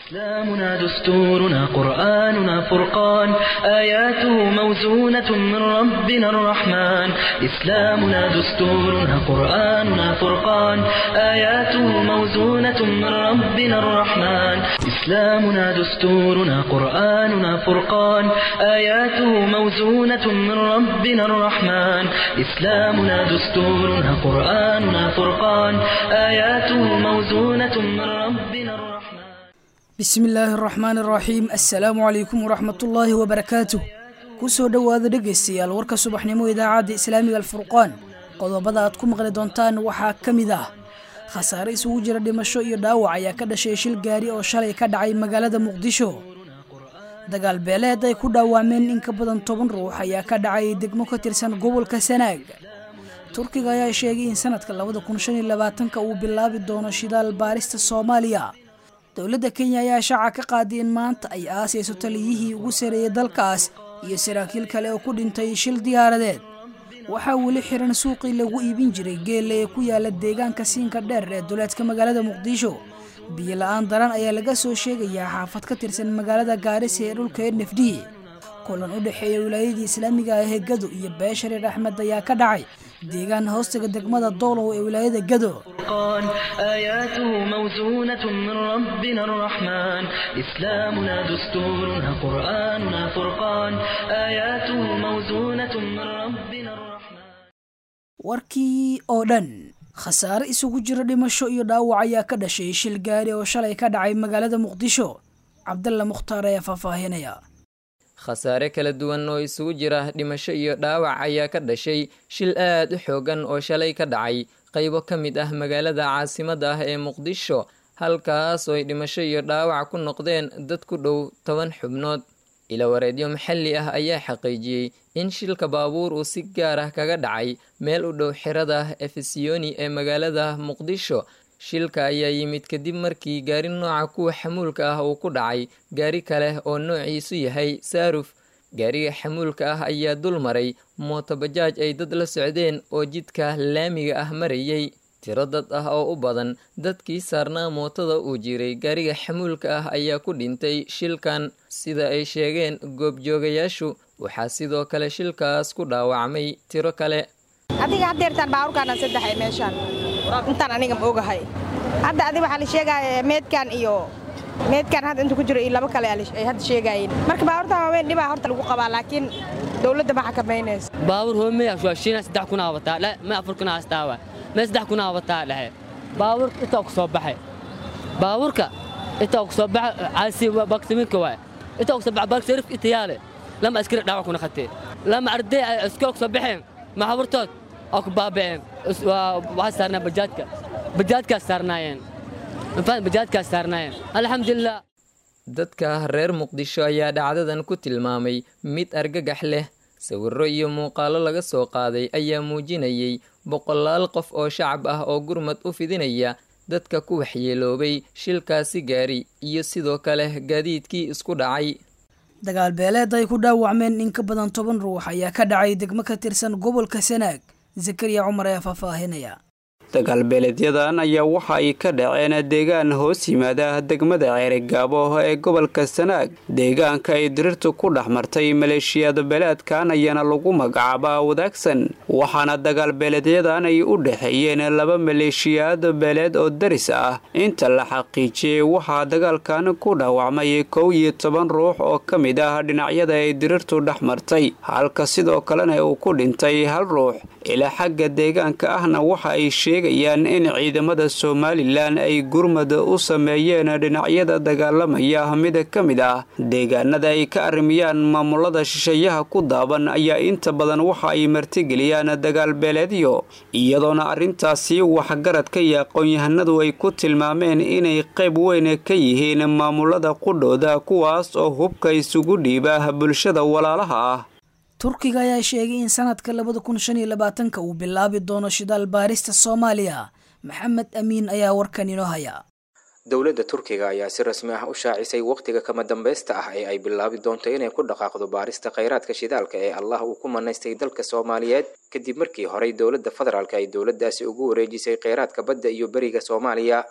إسلامنا دستورنا قرآننا فرقان آياته موزونة من ربنا الرحمن إسلامنا دستورنا قرآننا فرقان آياته موزونة من ربنا الرحمن إسلامنا دستورنا قرآننا فرقان آياته موزونة من ربنا الرحمن إسلامنا دستورنا قرآننا فرقان آياته موزونة من ربنا الرحمن bismi illaahi araxmaani araxiim assalaamu calaykum waraxmatullaahi wabarakaatuh kusoo dhowaada dhegaystayaal warka subaxnimo idaacadda islaamiga alfurqaan qodobada aad ku maqli doontaan waxaa ka mid ah khasaare isugu jira dhimasho iyo dhaawac ayaa ka dhashay shil gaari oo shalay ka dhacay magaalada muqdisho dagaal beeleed ay ku dhaawacmeen in ka badan toban ruux ayaa ka dhacay degmo ka tirsan gobolka sanaag turkiga ayaa sheegay in sanadka labada kun shan iyo labaatanka uu bilaabi doono shidaal baarista soomaaliya dowladda kenya ayaa shaaca ka qaaday in maanta ay aasayso taliyihii ugu sareeyay dalkaas iyo saraakiil kale oo ku dhintay shil diyaaradeed waxaa weli xiran suuqii lagu iibin jiray geelle ee ku yaala deegaanka siinka dheer ee duleedka magaalada muqdisho biyo la-aan daran ayaa laga soo sheegayaa xaafad ka tirsan magaalada gaarisa ee dhulka nfd kulan u dhexeeya wilaayadii islaamiga ah ee gado iyo beeshareer axmed ayaa ka dhacay deegaan hoostaga degmada doolow ee wilaayada gado فرقان آياته موزونة من ربنا الرحمن إسلامنا دستورنا قرآننا فرقان آياته موزونة من ربنا الرحمن warkii oo dhan khasaare isugu jira dhimasho iyo dhaawac ayaa ka dhashay shil gaari oo shalay ka dhacay magaalada muqdisho cabdalla mukhtaar ayaa faahfaahinaya khasaare kala duwan oo isugu jira dhimasho iyo dhaawac ayaa ka dhashay shil aad u xoogan oo shalay ka dhacay qaybo ka mid ah magaalada caasimadda ah ee muqdisho halkaas oo ay dhimasho iyo dhaawac ku noqdeen dad ku dhow toban xubnood ilawareedyo maxalli ah ayaa xaqiijiyey in shilka baabuur uu si gaar ah kaga dhacay meel u dhow xerada efesiyoni ee magaalada muqdisho shilka ayaa yimid kadib markii gaari nooca kuwa xamuulka ah uu ku dhacay gaari kale oo noociisu yahay saaruf gaariga xamuulka ah ayaa dul maray mootobajaaj ay dad la socdeen oo jidka laamiga ah marayay tiro dad ah oo u badan dadkii saarnaa mootada uu jiray gaariga xamuulka ah ayaa ku dhintay shilkan sida ay sheegeen goobjoogayaashu waxaa sidoo kale shilkaas ku dhaawacmay tiro kale adiga haddeertaan baawurkaana saddex meeshaan intaan aniga ma ogahay hadda adi waxaa la sheegaya meedkan iyo meedkan hadda inta ku jiro iyo labo kale ay hadda sheegaayeen marka baawurtan waaweyn dhibaa horta lagu qabaa laakiin dowladda ma xakamaynayso baawur hoomey ashwaashiina saddex kun aawataa dhe ma afar kun aastaawa ma saddex kun aawataa dhehe baawur intaa ku soo baxay baawurka intaa ku soo baxa caasi baktiminka waay intaa ku soo baxa baksarif itayaale lama askari dhaawac kuna khatee lama arday iskool ku soo baxeen maxaburtood oo ku baaba'een waxaa saarnaa bajaadka bajaadkaas saarnaayeen infaan bajaadkaas saarnaayeen alxamdulilah dadka reer muqdisho ayaa dhacdadan ku tilmaamay mid argagax leh sawirro iyo muuqaallo laga soo qaaday ayaa muujinayay boqolaal qof oo shacab ah oo gurmad u fidinaya dadka ku waxyeeloobay shilkaasi gaari iyo sidoo kale gaadiidkii isku dhacay dagaal beeleed ay ku dhaawacmeen in ka badan toban ruux ayaa ka dhacay degmo ka tirsan gobolka sanaag zakariya cumar ayaa faahfaahinaya dagaalbeeleedyadan ayaa waxa ay ka dhaceen deegaan hoos yimaada degmada ceerigaabo ee gobolka sanaag deegaanka ay dirirtu ku dhex martay maleeshiyada beeleedkan ayaana lagu magacaabaa wadaagsan waxaana dagaalbeeleedyadan ay u dhexeeyeen laba maleeshiyaad beeleed oo daris ah inta la xaqiijiyey waxaa dagaalkan ku dhaawacmay kow iyo toban ruux oo ka mid ah dhinacyada ay dirirtu dhex martay halka sidoo kalena uu ku dhintay hal ruux ilaa xagga deegaanka ahna waxa ay sheegayaan in ciidamada somalilan ay gurmad u sameeyeen dhinacyada dagaalamaya mid ka mid ah deegaanada ay ka arrimiyaan maamulada shisheeyaha ku daaban ayaa inta badan waxa ay martigeliyaan dagaal beeleedyo iyadoona arrintaasi waxgaradka iyo aqoon-yahanadu ay ku tilmaameen inay qayb weyn ka yihiin maamulada qudhooda kuwaas oo hubka isugu dhiiba bulshada walaalaha ah turkiga ayaa sheegay in sanadka labada kun shan iyo labaatanka uu bilaabi doono shidaal baarista soomaaliya maxamed amiin ayaa warkan inoo haya dowladda turkiga ayaa si rasmi ah u shaacisay wakhtiga kama dambaysta ah ee ay bilaabi doonto inay ku dhaqaaqdo baarista khayraadka shidaalka ee allah uu ku manaystay dalka soomaaliyeed kadib markii horey dowladda federaalk ay dowladdaasi ugu wareejisay kheyraadka badda iyo beriga soomaaliya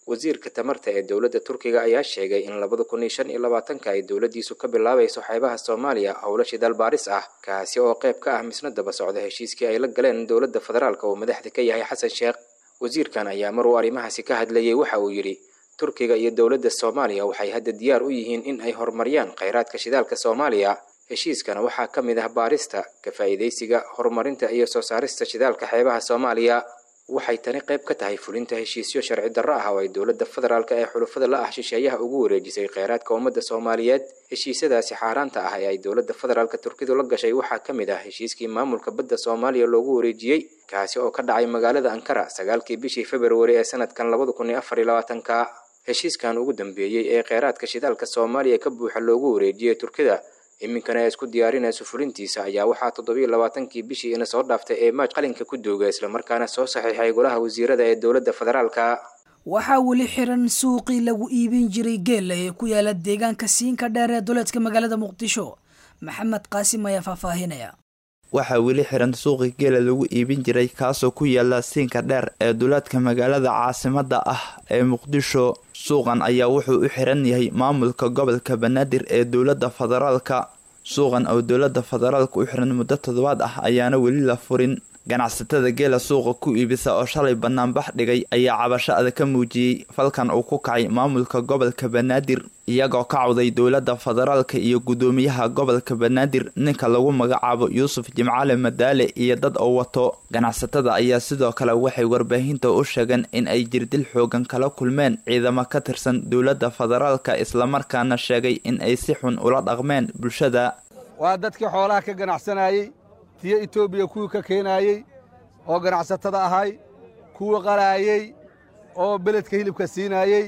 wasiirka tamarta ee dowladda turkiga ayaa sheegay in labada kun iyo shan iyo labaatanka ay dowladdiisu ka bilaabayso xeebaha soomaaliya howlo shidaal baaris ah kaasi oo qayb ka ah misna daba socda heshiiskii ay la galeen dowladda federaalka oo madaxda ka yahay xasan sheekh wasiirkan ayaa mar uu arrimahaasi ka hadlayay waxa uu yidhi turkiga iyo dowladda soomaaliya waxay hadda diyaar u yihiin in ay horumariyaan kheyraadka shidaalka soomaaliya heshiiskana waxaa ka mid ah baarista ka faa'iidaysiga horumarinta iyo soo saarista shidaalka xeebaha soomaaliya waxay tani qayb ka tahay fulinta heshiisyo sharci darro ah oo ay dowladda federaalka ee xulufada la ah shisheeyaha ugu wareejisay kheyraadka ummadda soomaaliyeed heshiisyadaasi xaaraanta ah ee ay dowladda federaalka turkidu la gashay waxaa ka mid ah heshiiskii maamulka badda soomaaliya loogu wareejiyey kaasi oo ka dhacay magaalada ankara sagaalkii bishii februari ee sanadkan labada kun iyo afar iyo labaatanka heshiiskan ugu dambeeyey ee kheyraadka shidaalka soomaaliya ka buuxa loogu wareejiyey turkida iminkana ay isku diyaarinayso fulintiisa ayaa waxaa toddobiyo labaatankii bishii ina soo dhaaftay ee maaj qalinka ku duuga islamarkaana soo saxiixay golaha wasiirada ee dowladda federaalka waxaa weli xiran suuqii lagu iibin jiray geela ee ku yaala deegaanka siinka dheer ee duleedka magaalada muqdisho maxamed qaasim ayaa faahfaahinaya waxaa weli xiran suuqi geela lagu iibin jiray kaasoo ku yaala siinka dheer ee duleedka magaalada caasimadda ah ee muqdisho suuqan ayaa wuxuu u xiran yahay maamulka gobolka banaadir ee dowladda federaalka suuqan oo dowladda federaalka u xiran muddo toddobaad ah ayaana weli la furin ganacsatada geela suuqa ku iibisa oo shalay banaanbax dhigay ayaa cabasho adag ka muujiyey falkan uu ku kacay maamulka gobolka banaadir iyagoo ka cawday dowladda federaalka iyo guddoomiyaha gobolka banaadir ninka lagu magacaabo yuusuf jimcale madaale iyo dad oo wato ganacsatada ayaa sidoo kale waxay warbaahinta u sheegeen in ay jirdil xoogan kala kulmeen ciidamo ka tirsan dowladda federaalka islamarkaana sheegay in ay si xun ula dhaqmeen bulshada waa dadkii xoolaha ka ganacsanayey tiyo etoobiya kuwii ka keenaayey oo ganacsatada ahay kuwii qalaayey oo beledka hilibka siinaayey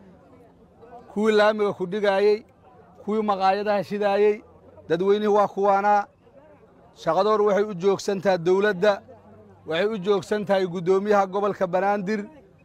kuwii laamiga ku dhigaayey kuwii maqaayadaha shidaayey dadweynihii waa kuwaanaa shaqadoor waxay u joogsan tahay dawladda waxay u joogsan tahay guddoomiyaha gobolka banaadir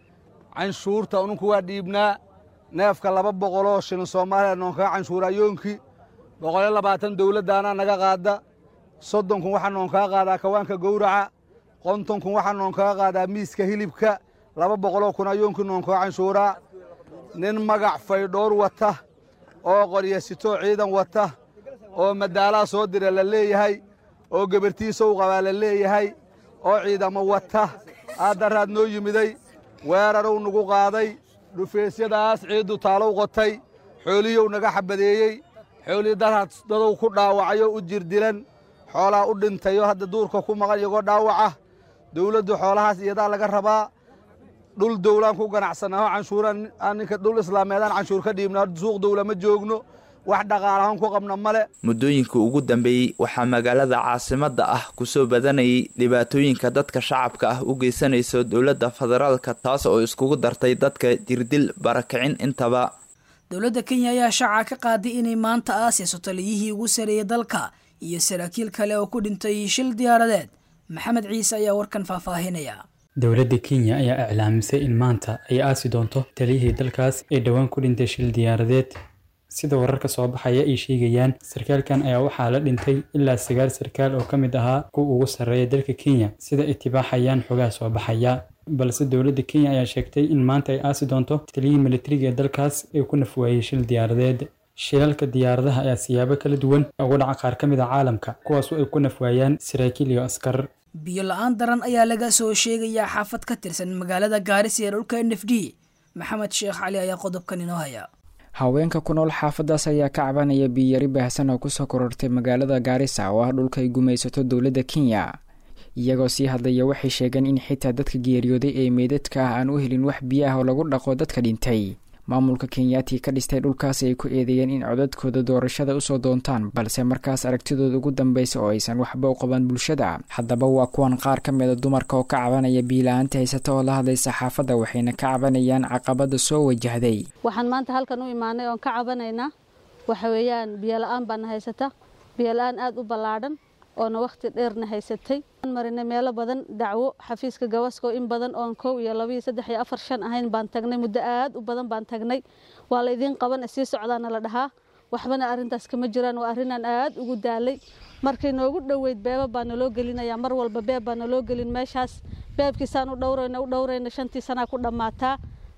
canshuurta ununku waa dhiibnaa neefka laba boqoloo shilin soomaaliya noonkaga canshuurayoonkii boqoliyo labaatan dawladdaanaa naga qaadda soddonkun waxaa noonkaga qaadaa kawaanka gowraca qontonkun waxaa noonkaga qaadaa miiska hilibka laba boqoloo kun ayoonkii noonkaga canshuuraa nin magac faydhoor wata oo qoryasitoo ciidan wata oo madaalaha soo dira la leeyahay oo gebartiisa u qabaa la leeyahay oo ciidamo wata aaddaraad noo yimiday weerarow nagu qaaday dhufeesyadaas ciiddu taalow qotay xoolihiyow naga xabadeeyey xoolihii daraad dadow ku dhaawacayo u jirdilan xoolaa u dhintayo hadda duurka ku maqan iyagoo dhaawaca dawladdu xoolahaas iyadaa laga rabaa dhul dawlaan ku ganacsannaho canshuuraan ninka dhul islaameedaan canshuur ka dhiibna suuq dawla ma joogno wax dhaqaalahaan ku qabna male muddooyinka ugu dambeeyey waxaa magaalada caasimadda ah kusoo badanayay dhibaatooyinka dadka shacabka ah u geysanayso dowladda federaalka taas oo iskugu dartay dadka jirdil barakicin intaba dowladda kenya ayaa shaaca ka qaaday inay maanta aasayso taliyihii ugu sareeyay dalka iyo saraakiil kale oo ku dhintay shil diyaaradeed maxamed ciise ayaa warkan faahfaahinaya dowladda kenya ayaa iclaamisay in maanta ay aasi doonto taliyihii dalkaas ee dhowaan ku dhintay shil diyaaradeed sida wararka soo baxaya ay sheegayaan sarkaalkan ayaa waxaa la dhintay ilaa sagaal sarkaal oo ka mid ahaa kuwa ugu sarreeya dalka kenya sida itibaaxayaan xogaha soo baxaya balse dowladda kenya ayaa sheegtay in maanta ay aasi doonto taliyihii militariga ee dalkaas ee ku nafwaayey shil diyaaradeed shilalka diyaaradaha ayaa siyaabo kala duwan ugu dhaca qaar ka mid a caalamka kuwaasoo ay ku nafwaayaan saraakiil iyo askar biyo la-aan daran ayaa laga soo sheegayaa xaafad ka tirsan magaalada gaarisa ee dhulka n f d maxamed sheekh cali ayaa qodobkan inoo haya haweenka ku nool xaafadaas ayaa ka cabanaya biyari baahsan oo kusoo korortay magaalada gaarisa oo ah dhulka ay gumaysato dowladda kenya iyagoo sii hadlaya waxay sheegeen in xitaa dadka geeriyooday ee meydadka ah aan u helin wax biyo ah oo lagu dhaqo dadka dhintay maamulka kenyaati ka dhistay dhulkaasi ay ku eedeeyeen in codadkooda doorashada usoo doontaan balse markaas aragtidooda ugu dambeysa oo aysan waxba u qaban bulshada haddaba waa kuwan qaar ka mida dumarka oo ka cabanaya biila-aanta haysata oo la hadlay saxaafadda waxayna ka cabanayaan caqabada soo wajahday waxaan maanta halkan u imaanay oon ka cabanaynaa waxa weeyaan biyola-aan baana haysata biyola-aan aada u ballaadhan oona wakhti dheerna haysatay marinay meelo badan dacwo xafiiska gawaska oo in badan oon kow iyo laba iyo saddex iyo afar shan ahayn baan tagnay muddo aad u badan baan tagnay waa la idiin qaban sii socdaana la dhahaa waxbana arrintaas kama jiraan waa arrinaan aad ugu daalay markay noogu dhoweyd beeba baa naloo gelinaya mar walba beeb baa naloo gelin meeshaas beebkiisaan u dhowrayna u dhowrayna shantii sanaa ku dhammaataa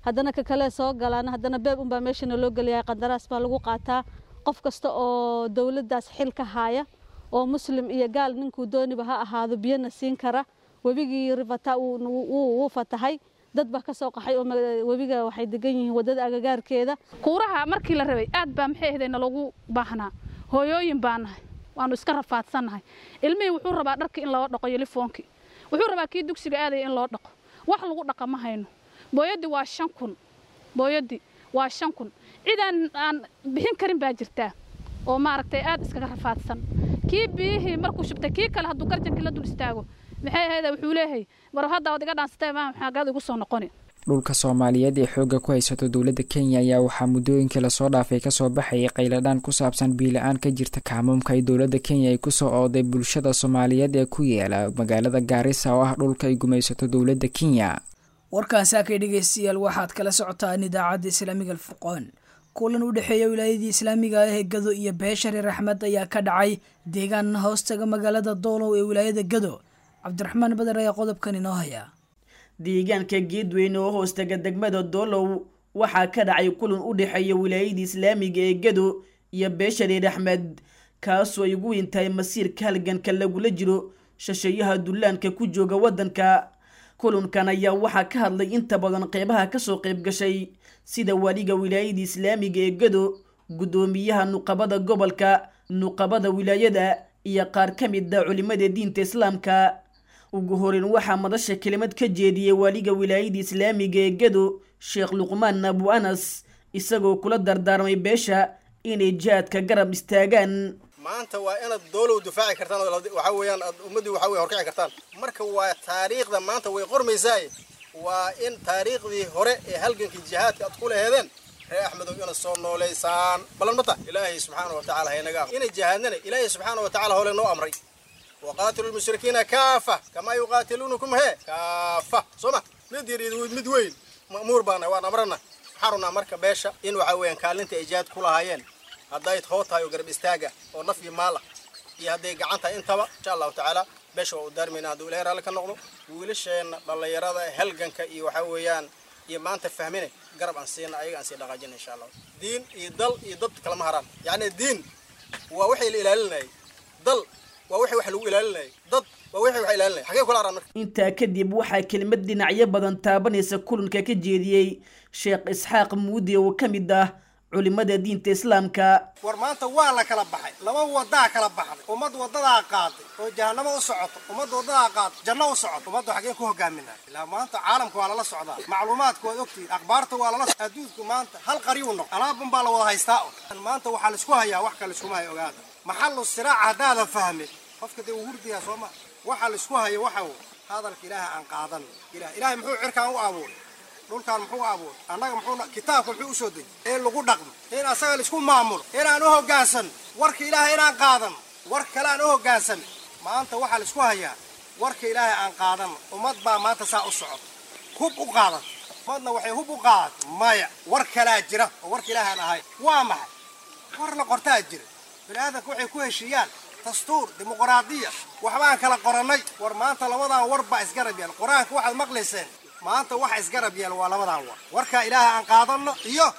haddana ka kale soo galaan haddana beeb unbaa meeshana loo geliyaa qandaraas baa lagu qaataa qof kasta oo dowladdaas xil ka haaya oo muslim iyo gaal ninkuu dooniba ha ahaado biyana siin kara webigii rivata wuu fatahay dad baa ka soo qaxay oo webiga waxay degan yihiin waddada agagaarkeeda kuuraha markii la rabay aad baa maxay ahayd nalagu baahnaa hooyooyin baa nahay waanu iska rafaadsannahay ilmihii wuxuu rabaa dharkii in loo dhaqo yelifoonkii wuxuu rabaa kii dugsiga aadaya in loo dhaqo wax lagu dhaqa ma hayno booyaddii waa shan kun booyaddii waa shan kun cidaan aan bixin karin baa jirtaa oo maaragtay aad iskaga rafaadsan kii biyihii markuu shubtay kii kale hadduu garjankii la dul istaago maxay ahayd wuxuu leeyahay mar hadda waad iga dhaansatay maa maxaagaad igu soo noqoni dhulka soomaaliyeed ee xoogga ku haysato dowladda kenya ayaa waxaa muddooyinkii lasoo dhaafay kasoo baxayay qayladhaan ku saabsan biila-aan ka jirta kacmuumka ay dowladda kenya ay kusoo ooday bulshada soomaaliyeed ee ku yeela magaalada gaarisa oo ah dhulka ay gumaysato dowladda kenya warkaasi akay dhegaystayaal waxaad kala socotaan idaacadda islaamiga alfurqoon kulan u dhexeeya wilaayadii islaamiga ah ee gado iyo beesha reer axmed ayaa ka dhacay deegaan hoostaga magaalada doolow ee wilaayada gado cabdiraxmaan bader ayaa qodobkan inoo haya deegaanka geedweyne oo hoostaga degmada doolow waxaa ka dhacay kulan u dhexeeya wilaayadii islaamiga ee gado iyo beesha reer axmed kaasoo ay ugu weyntahay masiirka halganka lagula jiro shasheeyaha dullaanka ku jooga waddanka kulankan ayaa waxaa ka hadlay inta badan qeybaha kasoo qayb gashay sida waliga wilaayada islaamiga ee gado guddoomiyaha nuqabada gobolka nuqabada wilaayada iyo qaar ka mid a culimada diinta islaamka ugu horeyn waxaa madasha kelimad ka jeediyey waliga wilaayada islaamiga ee gado sheekh luqmaan abu anas isagoo kula dardaarmay beesha inay jihaadka garab istaagaan maanta waa inaad doolow difaaci kartaan waxaa weeyaan aad ummaddii waxaa wey horkici kartaan marka waa taariikhda maanta way qormaysaay waa in taariikhdii hore ee halgankii jihaadka aad ku laheedeen reer axmedow inaad soo noolaysaan balan mata ilaahay subxaana wa tacala haynaga inay jihaadnana ilaahay subxaana wa tacala hole noo amray waqaatilu lmushrikiina kaafa kamaa yuqaatiluunakum hee kaafa soo ma mid yar iyo mid weyn ma'muur baana waan amrana waxaan rabnaa marka beesha in waxaa weeyaan kaalinta ay jihaad ku lahaayeen hadday hoo tahay oo garab istaaga oo naf iyo maal ah iyo hadday gacan tahay intaba insha allahu tacaala beesha waa u daarmayna hadduu ilahay raalli ka noqdo wiilasheenna dhallinyarada halganka iyo waxaa weeyaan iyo maanta fahmine garab aan siina ayaga aan sii dhaqaajina insha allah diin iyo dal iyo dad kalama haraan yacni diin waa waxay la ilaalinayay dal waa wixii wax lagu ilaalinayay dad waa wixii wax ilaalinayay xagee kula haraan marka intaa kadib waxaa kelimad dhinacyo badan taabanaysa kulanka ka jeediyey sheekh isxaaq muudi oo ka mid ah culimada diinta islaamka war maanta waa la kala baxay laba wadaa kala baxday ummad wadadaa qaaday oo jahanamo u socoto ummad wadadaa qaaday janno u socoto ummadda xagee ku hogaaminaa ilaa maanta caalamka waa lala socdaa macluumaadku waad ogtihiin akhbaarta waa lala adduunku maanta hal qariyu noq alaabun baa la wada haystaa un maanta waxaa laisku hayaa wax kale iskuma hay ogaada maxallu siraac haddaada fahmin qofka dee uu hurdiyaa soo ma waxa laisku hayo waxa wey hadalka ilaaha aan qaadan ilah ilaahay muxuu cirkaan u abuuray dhulkaan muxuu abuuray annaga muxuu kitaabka muxuu usoo dejiyay in lagu dhaqmo in asaga laisku maamulo inaan u hoggaansan warka ilaahay inaan qaadan war kale aan u hoggaansan maanta waxaa laisku hayaa warka ilaahay aan qaadan ummad baa maanta saa u socota hub u qaadat ummadna waxay hub u qaadat maya war kalaa jira oo warka ilaahay aan ahayn waa maxay war la qortaa jira bini aadamka waxay ku heshiiyaan dastuur dimuqraadiya waxbaan kala qorannay war maanta labadan war baa isgarab yaal qur-aanka waxaad maqlayseen maanta waxa isgarab yaal waa labadan war warkaa ilaahay aan qaadanno iyo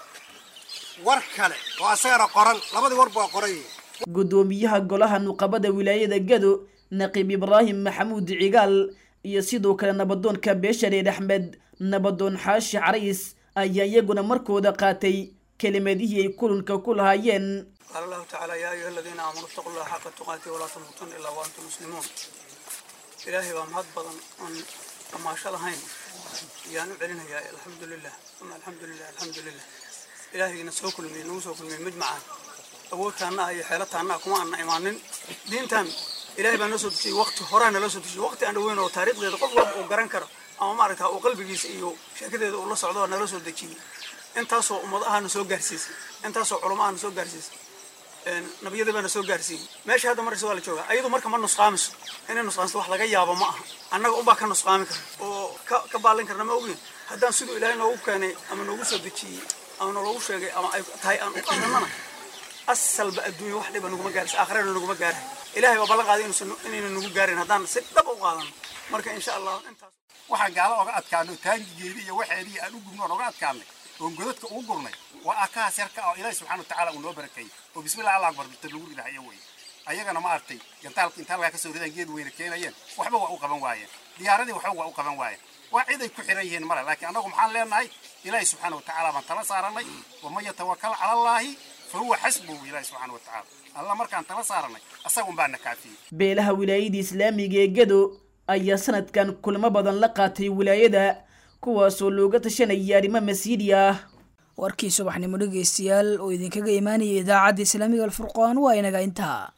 war kale oo asagana qoran labadii warba waa qoran yihiin guddoomiyaha golaha nuqabada wilaayada gado naqiib ibraahim maxamuud cigaal iyo sidoo kale nabadoonka beesha reer axmed nabadoon xaashi carays ayaa iyaguna markooda qaatay kelimadihii ay kulanka ku lahaayeen qaala allahu tacaala yaa ayuha aladiina aamanuu itaqu llaha xaqa tuqaati walaa tamuutuna ilaa wa antum muslimuun ilaahay baa mahad badan oon dhamaasho lahayn ayaan u celinayaa alxamdu lilah uma alxamdu lilah alxamdu lilah ilaahayna soo kulmiyey nagu soo kulmiyey mid macaan awoodtaanna ah iyo xeelataanna ah kuma aanna imaanin diintan ilaahay baa noo soo dejiyey waqti horaa nala soo dejiyey waqti aan dhaweyn oo taariikhdeeda qof walba uu garan karo ama maaragta uu qalbigiisa iyo sheekadeeda uu la socdo nala soo dejiyey intaasoo ummad ahana soo gaarsiisay intaasoo culamo ahana soo gaarsiisay nabiyada baana soo gaarsiiyey meesha hadda markasta waa la joogaa ayadu marka ma nusqaamiso inay nusqaamiso wax laga yaabo ma aha annaga unbaa ka nusqaami kara oo ka ka baalin karna ma ogin haddaan siduu ilaahay noogu keenay ama noogu soo dejiyey ama naloogu sheegay ama ay tahay aan u qaadanana asalba adduunya wax dhiba naguma gaaraysa aakhirana naguma gaaray ilaahay baa ballan qaaday inuusan inayna nagu gaarin haddaan si dhab u qaadano marka insha allah intaas waxaan gaalo oga adkaano taangigeedii iyo waxeedii aan u gubno oon oga adkaanay oon godadka ugu gurnay waa akahaas yarka oo ilaahi subxana watacaala uu noo barakeeyey oo bismillah allah akbar birta lagu ridahayo wey ayagana ma artay gantaalka inta halkaa kasoo ridaan geed weyna keenayeen waxba waa u qaban waayeen diyaaradii waxba waa u qaban waayeen waa cid ay ku xiran yihiin male laakiin annagu maxaan leenahay ilaahi subxaana watacaala baan tala saaranay waman yatawakal cala allaahi fa huwa xasbuhu ilaahi subxaana watacaala alla markaan tala saaranay asagun baa na kaafiyey beelaha wilaayada islaamiga ee gado ayaa sanadkan kulamo badan la qaatay wilaayada kuwaasoo looga tashanaya arrimo masiidi ah warkii subaxnimo dhegaystayaal oo idinkaga imaanaya idaacadda islaamiga alfurqaan waa inaga intaa